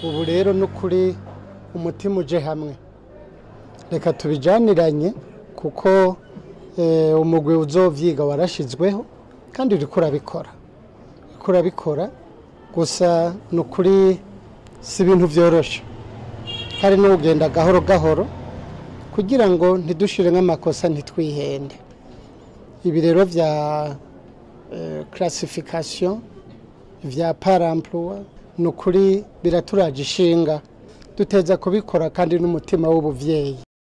ubu rero ni ukuri umutima uje hamwe reka tubijaniranye kuko eh, umugwi uzovyiga warashizweho kandi uriko urabikora uriko urabikora gusa ni ukuri si ibintu vyoroshe hari n'ugenda gahoro gahoro kugira ngo ntidushire nk'amakosa ntitwihende ibi rero vya eh, classification vya paramploi ni ukuri biraturaje ishinga duteza kubikora kandi n'umutima w'ubuvyeyi